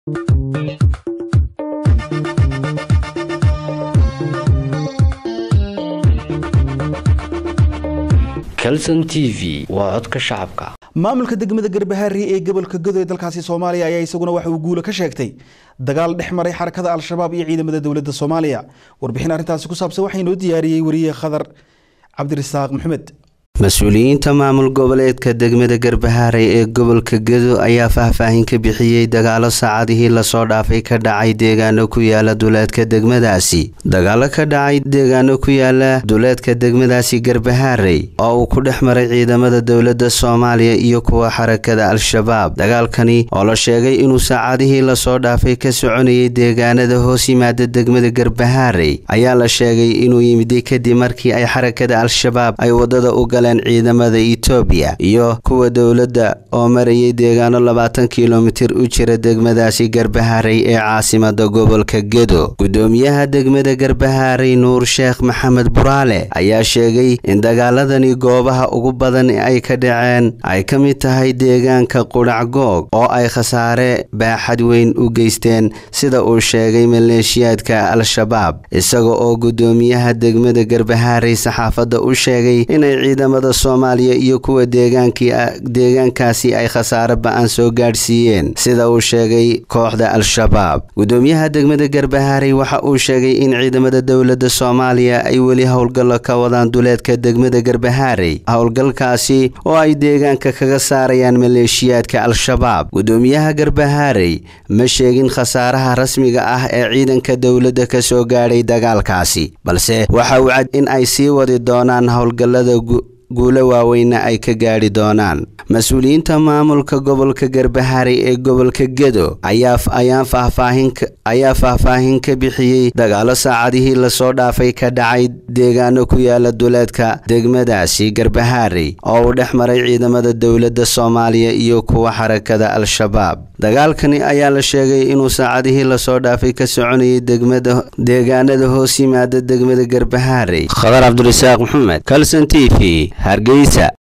calson t v waa codka shacabka maamulka degmada garbahaari ee gobolka godo ee dalkaasi soomaaliya ayaa isaguna waxa uu guulo ka sheegtay dagaal dhex maray xarakada al-shabaab iyo ciidamada dowladda soomaaliya warbixin arrintaasi ku saabsan waxaa inoo diyaariyey wariye khadar cabdirasaaq maxamed mas-uuliyiinta maamul goboleedka degmada garbahaaray ee gobolka gedo ayaa faahfaahin ka bixiyey dagaalo saacadihii lasoo dhaafay ka dhacay deegaano ku yaala duleedka degmadaasi dagaalo ka dhacay deegaano ku yaala duleedka degmadaasi garbahaaray oo uu ku dhex maray ciidamada dowladda soomaaliya iyo kuwa xarakada al-shabaab dagaalkani oo la sheegay inuu saacadihii lasoo dhaafay ka soconayay deegaanada hoos yimaada degmada garbahaaray ayaa la sheegay inuu yimiday kadib markii ay xarakada al-shabaab ay wadada u galeen ciidamada itoobiya iyo kuwa dowladda oo marayay deegaano labaatan kilomitir u jira degmadaasi garbahaaray ee caasimada gobolka gedo gudoomiyaha degmada garbahaaray nuur sheekh maxamed buraale ayaa sheegay in dagaaladani goobaha ugu badan ay ka dhaceen ay ka mid tahay deegaanka qudhacgoog oo ay khasaare baaxad weyn u geysteen sida uu sheegay maleeshiyaadka al-shabaab isaga oo gudoomiyaha degmada garbahaaray saxaafadda u sheegay inay ciidamada soomaaliya iyo kuwa deegaankaasi ay khasaare ba-an soo gaadhsiiyeen sida uu sheegay kooxda al-shabaab gudoomiyaha degmada garbahaaray waxa uu sheegay in ciidamada dowladda soomaaliya ay weli howlgallo ka wadaan duleedka degmada garbahaaray howlgalkaasi oo ay deegaanka kaga saarayaan maleeshiyaadka al-shabaab gudoomiyaha garbahaaray ma sheegin khasaaraha rasmiga ah ee ciidanka dowladda ka soo gaadhay dagaalkaasi balse waxa uu cad in ay sii wadi doonaan howlgallada guulo waaweyna ay ka gaadhi doonaan mas-uuliyiinta maamulka gobolka garbahaaray ee gobolka gedo ayaa faahfaahin ka bixiyey dagaalo saacadihii lasoo dhaafay ka dhacay deegaano ku yaala duleedka degmadaasi garbahaaray oo uu dhex maray ciidamada dowladda soomaaliya iyo kuwa xarakada al-shabaab dagaalkani ayaa la sheegay inuu saacadihii lasoo dhaafay ka soconayay deegaanada hoos yimaada degmada garbahaaray khadar cabdirasaaq maxamed calson t v hargeysa